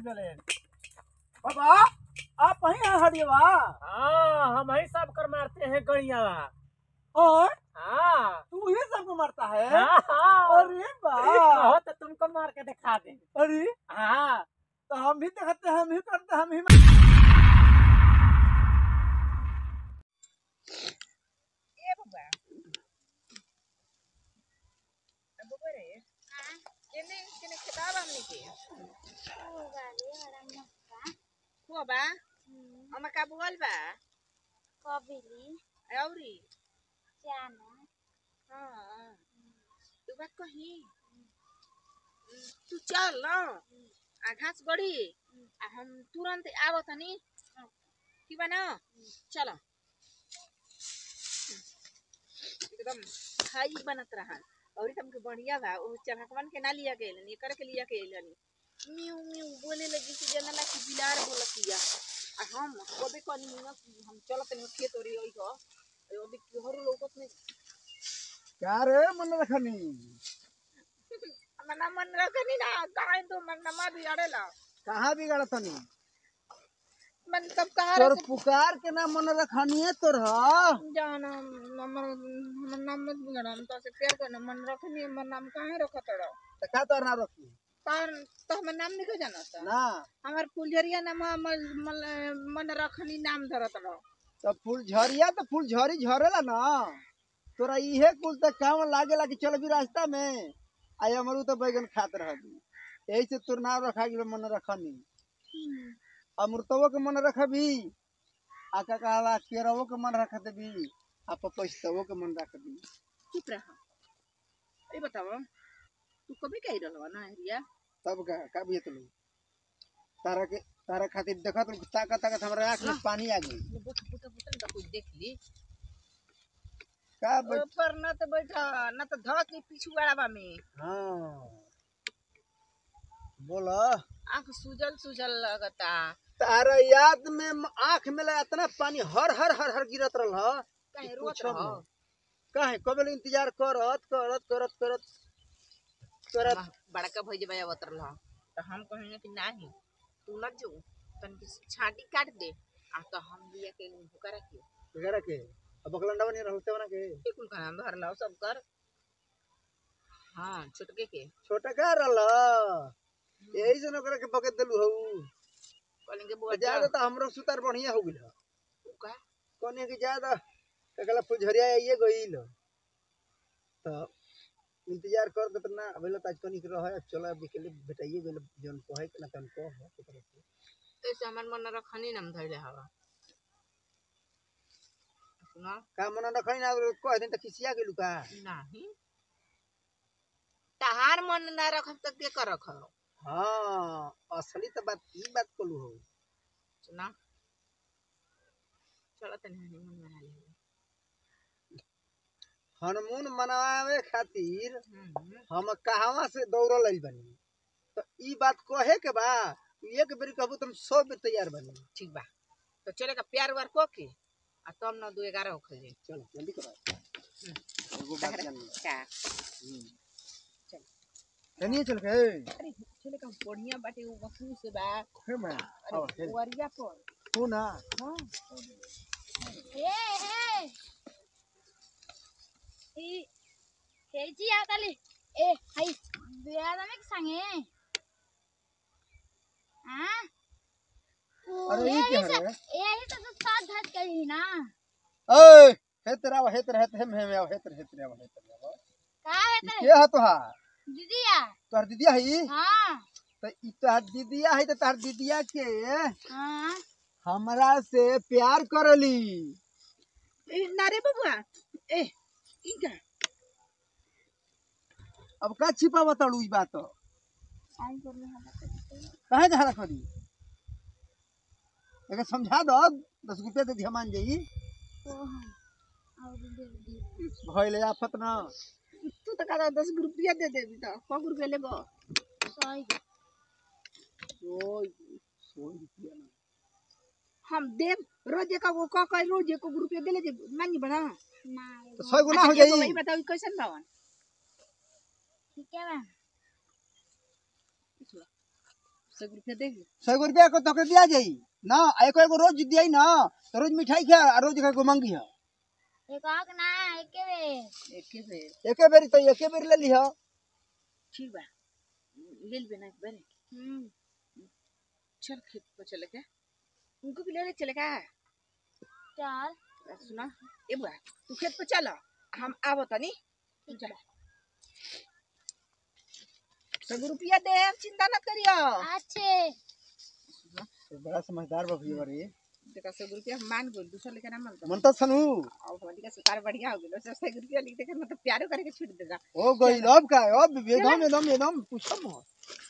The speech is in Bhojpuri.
डले बाबा आप वहीं हैं हरियवा हाँ हम ही सब कर मारते हैं गड़िया और हाँ तू ही सबको मारता है हाँ हाँ अरे बा कहो तो तुमको मार के दिखा दे अरे हाँ तो हम भी देखते हैं हम ही करते हैं हम ही ए बाबा अब बरे केने केने खिताब हमने के हुआ बा हमें का बोल बा कबिली औरी जाना हाँ तू बात कही तू चल ना आ घास गड़ी आ हम तुरंत आवत तनी की बा ना चलो एकदम खाई बनत रहा और तुमके बढ़िया बा वो चढ़कवन के ना लिया के एलन एकर के लिया के एलन म्यू म्यू बोले लगी कि जनला कि बिलार बोलतिया आ हम कबे कनी ना हम चलत नहीं खेत ओरी ओई हो अभी केहरो लोगत नहीं क्या रे मन रखनी मना मन रखनी ना काहे तो मन नमा भी अड़ेला कहाँ बिगड़ तनी मन सब कहा तोर पुकार के ना मन रखनी है तोर जाना हमर हमर नाम मत बिगड़ा हम तो से प्यार करना मन रखनी मन नाम काहे रखत रहो तो का तोर ना रखी पर तो हमर नाम नहीं जाना था ना हमर फुलझरिया नाम हमर मन- मन रखनी नाम धरत रहो तो फूल झरिया तो फूल झरी झरेला ना तोरा इहे कुल तक काम लागेला कि चल भी रास्ता में आई अमरू तो बैगन खात रहबी यही से तोर नाम रखा गेल मन रखनी अमृतवो के मन रखबी आ का कहला केरवो के मन रख देबी आ पपैस्तवो के मन रख दी चुप रह ए बताओ तू कभी कही रहलवा ना हरिया तब का का भी तो तारा के तारा खातिर देखत रहो, ताकत ताकत हमरा आँख में पानी आ गई बुत बुत बुत तो कुछ देख ली का बै- ऊपर न तो बैठा न तो धक के पीछू वाला में हाँ बोला आंख सुजल सुजल लगता तारा याद में म- आँख में लगा इतना पानी हर हर हर हर गिरत रहल ह कहीं कि रोत पूछो रहो मत। काहे कबे ले इंतजार करत करत करत करत करत वाह, बड़का भैया भैया उतर रहा तो हम कहेंगे कि नहीं तू लग जो तन की छाटी काट दे आ तो हम लिया के भूखा रखियो वगैरह के अब बकलंडा बनी रहते बना के बिल्कुल का नाम भर लाओ सब कर हाँ छुटके के छोटा का रहल यही से नौकर के बकत देलू हऊ कहेंगे बुआ ज्यादा तो हमरो सुतार बढ़िया हो गेल ह तू का कने कि ज्यादा ककला फुझरिया आइए गइल तो इंतजार कर दे ना अबे ताज कनी के रह चल अब के लिए बेटाइए गइल जन कहे के ना तन को है के तरफ से। ऐसे हमार मन रखनी नाम धैले हवा सुना का मन रखई ना कह दिन त खिसिया गेलू का नहीं तहार मन ना रखब तो के कर रखो हाँ असली तो बात ई बात कोलू हो सुना चलो तनी हनीमून मना ले हनमून मनावे खातिर हम्म हम कहवा से दौड़ल आइल बनी तो ई बात कहे के बा एक बेरी कहबू तुम सौ बेर तैयार बनी ठीक बा तो चलेगा प्यार वार को के आ तब न दू ग्यारह हो खजे चलो जल्दी करो एगो बात जान लो। का चल चलिए चल के अरे चलेगा बढ़िया बाटे वो वसूल से बा हे मैं आओ अरे चल वरिया पर तू ना हां हे हे ई हे जी आताले ए हाय बेयादामे की सांगे हां अरे ये क्या है रे? ए ही तो साथ धत करी ना ओए हे तेरा हे तेरा हे तेरा हे हे हे तेरा हे तेरा हे तेरा का है ई तेरे के हा तोहार दीदिया तोहर दीदिया है हां तो ई तोहर दीदिया है तो तोहर दीदिया के हां हमरा से प्यार करली ए नारे बबुआ ए इनका अब का छिपा बताड़ू ई बात आई कर ले हम कहे झगड़ा करी एके समझा दो दस रुपया दे दिया मान जाई और दे दे भइले आफत ना तू तो कहता दस रुपया दे देबी तो कौ रुपया लेबो सही ओए सौ रुपया ना हम देव रोज एक को का का रोज एक रुपया देले जे मानी बना ना तो सौ गुना हो अच्छा, एगो जाई भाई बताओ ई कैसन बावन ठीक है बा सौ रुपया दे सौ रुपया को तोके दिया जाई ना आ एको एगो रोज दिया ना तो रोज मिठाई खा आ रोज का मंगी है एक आक ना एके बे एके बेर एके बेरी तो एके बेरी ले लिहा ठीक बा ले लेबे ना एक बार हम्म चल खेत पर चले के उनको भी ले ले चले का चल सुना ए बुआ तू खेत पर चल हम आवो तनी तू चल सौ रुपया दे चिंता न करियो अच्छे तो बड़ा समझदार बा भैया रे देखा सौ रुपया हम मान गोल दूसरा लेके ना मानता मन तो सनू और हमारी का सुतार बढ़िया हो गेलो सौ रुपया लिख दे के मतलब प्यारो करके छूट देगा ओ गई अब का अब एकदम एकदम एकदम पूछो मत